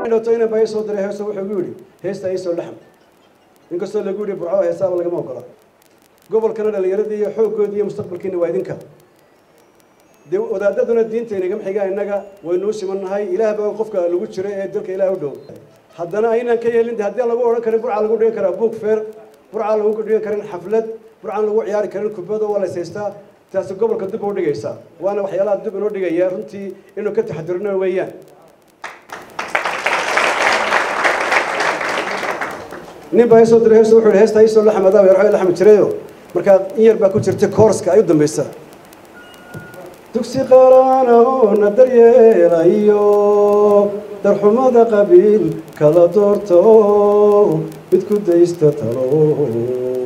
dhowto inan baa ii soo diray heeso wuxuu igu yidhi heesta iisoo laxam inkastoo lagu yidhi burco heesaaba lagama ogola gobolkana dhallinyaradii iyo xooggoodii iyo mustaqbalkiina waa idinka dee wadaadaduna diinta inagama xigaa innaga waynuu simannahay ilaah baa qofka lagu jiro ee dalka ilaah u dhow haddana aynaan ka yeelin de haddii aan lagu odhan karin burca lagu dhigan karaa book fair burcaan lagu dhigan karin xaflad burcaan lagu ciyaari karin kubado waa la haystaa taasi gobolka dib u dhigaysaa waana waxyaalaha dib inoo dhigaya runtii inuu ka taxadirno weeyaan nin baa isoo diray heeso wuxuu yidhi heesta isoo la xamadaa yarxo la xami jirayo markaa in yar baa ku jirta koorska ay u dambaysa dugsi qaaraana oo na daryeelayo darxumada qabiil kala doorto mid ku daysta talo